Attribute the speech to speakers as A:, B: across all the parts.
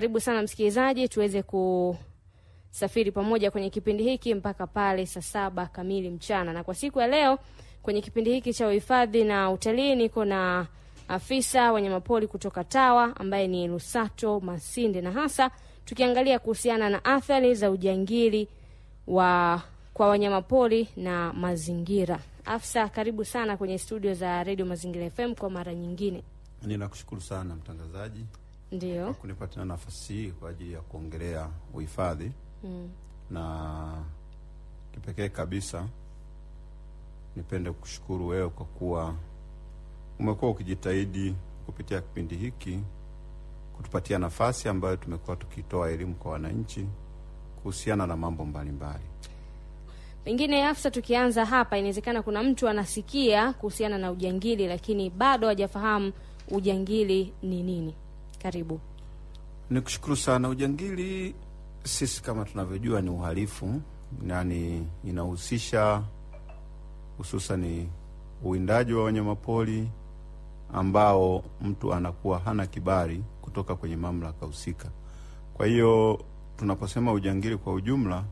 A: Karibu sana msikilizaji, tuweze kusafiri pamoja kwenye kipindi hiki mpaka pale saa saba kamili mchana. Na kwa siku ya leo kwenye kipindi hiki cha uhifadhi na utalii niko na afisa wanyamapori kutoka TAWA ambaye ni Lusato Masinde, na hasa tukiangalia kuhusiana na athari za ujangili wa kwa wanyamapori na mazingira. Afisa, karibu sana kwenye studio za Radio Mazingira FM kwa mara nyingine.
B: Ninakushukuru sana mtangazaji
A: Ndio.
B: kwa kunipatia nafasi hii kwa ajili ya kuongelea uhifadhi
A: Mm.
B: na kipekee kabisa nipende kushukuru wewe kwa kuwa umekuwa ukijitahidi kupitia kipindi hiki kutupatia nafasi ambayo tumekuwa tukitoa elimu kwa wananchi kuhusiana na mambo mbalimbali.
A: Pengine afisa, tukianza hapa, inawezekana kuna mtu anasikia kuhusiana na ujangili lakini bado hajafahamu ujangili ni nini. Karibu.
B: Nikushukuru sana. Ujangili sisi kama tunavyojua ni uhalifu, yani inahusisha hususani uwindaji wa wanyamapori ambao mtu anakuwa hana kibali kutoka kwenye mamlaka husika. Kwa hiyo tunaposema ujangili kwa ujumla,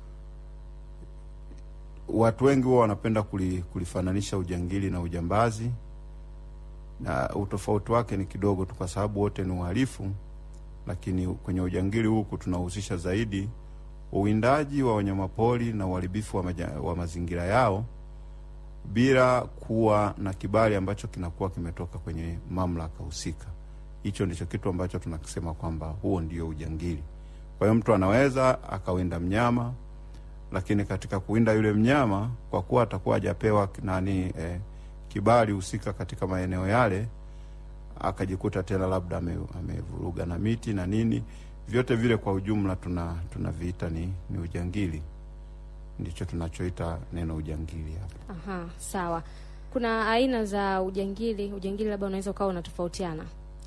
B: watu wengi huwa wanapenda kuli, kulifananisha ujangili na ujambazi, na utofauti wake ni kidogo tu, kwa sababu wote ni uhalifu lakini kwenye ujangili huku tunahusisha zaidi uwindaji wa wanyamapori na uharibifu wa, maja, wa mazingira yao bila kuwa na kibali ambacho kinakuwa kimetoka kwenye mamlaka husika. Hicho ndicho kitu ambacho tunakisema kwamba huo ndio ujangili. Kwa hiyo mtu anaweza akawinda mnyama, lakini katika kuwinda yule mnyama, kwa kuwa atakuwa hajapewa nani eh, kibali husika katika maeneo yale akajikuta tena labda ame- amevuruga na miti na nini, vyote vile kwa ujumla tuna tunaviita ni, ni ujangili. Ndicho tunachoita neno ujangili hapa.
A: Aha, sawa. Kuna aina za ujangili. Ujangili labda unaweza ukawa unatofautiana.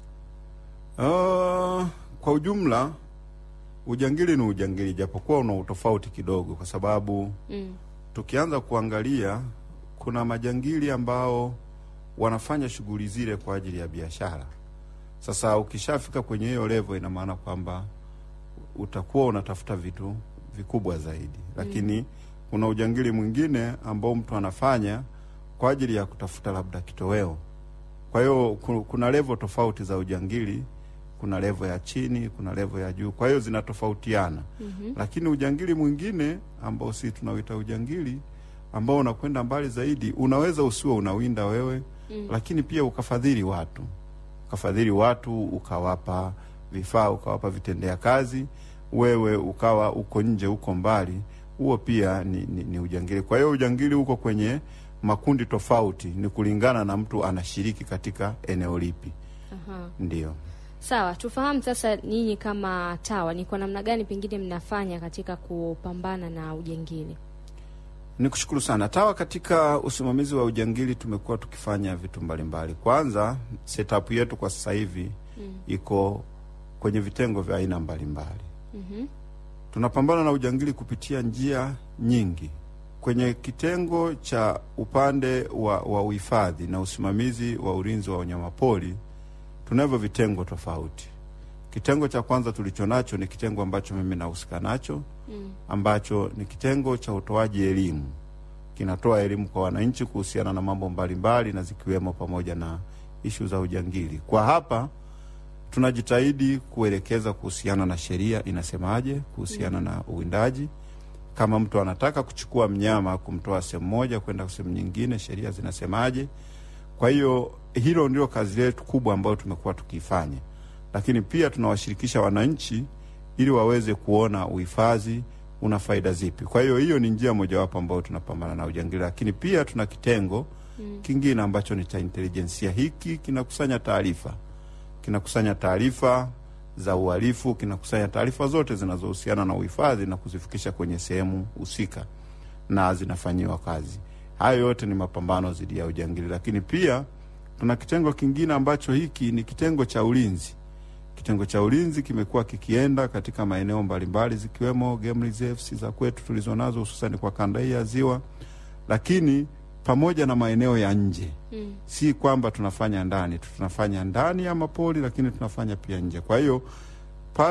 B: Uh, kwa ujumla ujangili ni ujangili, japokuwa una utofauti kidogo, kwa sababu
A: Mm.
B: tukianza kuangalia kuna majangili ambao wanafanya shughuli zile kwa ajili ya biashara. Sasa ukishafika kwenye hiyo level, ina maana kwamba utakuwa unatafuta vitu vikubwa zaidi, lakini kuna ujangili mwingine ambao mtu anafanya kwa ajili ya kutafuta labda kitoweo. Kwa hiyo ku- kuna level tofauti za ujangili, kuna level ya chini, kuna level ya juu, kwa hiyo zinatofautiana
A: Mhm.
B: lakini ujangili mwingine ambao si tunauita ujangili ambao unakwenda mbali zaidi, unaweza usiwe unawinda wewe
A: Mm.
B: lakini pia ukafadhili watu, ukafadhili watu, ukawapa vifaa, ukawapa vitendea kazi, wewe ukawa uko nje, uko mbali, huo pia ni, ni, ni ujangili. Kwa hiyo ujangili uko kwenye makundi tofauti, ni kulingana na mtu anashiriki katika eneo lipi.
A: Aha.
B: Ndio.
A: Sawa, tufahamu sasa, nyinyi kama TAWA ni kwa namna gani pengine mnafanya katika kupambana na ujangili?
B: Nikushukuru sana TAWA. Katika usimamizi wa ujangili tumekuwa tukifanya vitu mbalimbali. Kwanza, setup yetu kwa sasa hivi
A: Mm.
B: iko kwenye vitengo vya aina mbalimbali.
A: Mhm.
B: Tunapambana na ujangili kupitia njia nyingi. Kwenye kitengo cha upande wa, wa uhifadhi na usimamizi wa ulinzi wa wanyamapori tunavyo vitengo tofauti. Kitengo cha kwanza tulicho nacho ni kitengo ambacho mimi nahusika nacho
A: Mm.
B: ambacho ni kitengo cha utoaji elimu. Kinatoa elimu kwa wananchi kuhusiana na mambo mbalimbali na zikiwemo pamoja na ishu za ujangili. Kwa hapa tunajitahidi kuelekeza kuhusiana na sheria inasemaje kuhusiana na uwindaji. Kama mtu anataka kuchukua mnyama kumtoa sehemu moja kwenda sehemu nyingine, sheria zinasemaje? Kwa hiyo hilo ndio kazi yetu kubwa ambayo tumekuwa tukiifanya, lakini pia tunawashirikisha wananchi ili waweze kuona uhifadhi una faida zipi. Kwa hiyo hiyo ni njia mojawapo ambayo tunapambana na ujangili, lakini pia tuna kitengo
A: Mm.
B: kingine ambacho ni cha intelijensia. Hiki kinakusanya taarifa, kinakusanya taarifa za uhalifu, kinakusanya taarifa zote zinazohusiana na uhifadhi na kuzifikisha kwenye sehemu husika na zinafanyiwa kazi. Hayo yote ni mapambano dhidi ya ujangili, lakini pia tuna kitengo kingine ambacho hiki ni kitengo cha ulinzi. Kitengo cha ulinzi kimekuwa kikienda katika maeneo mbalimbali zikiwemo game reserves za kwetu tulizonazo hususani kwa kanda hii ya Ziwa, lakini pamoja na maeneo ya nje.
A: Mm.
B: Si kwamba tunafanya ndani tu, tunafanya ndani ya mapori, lakini tunafanya pia nje. Kwa hiyo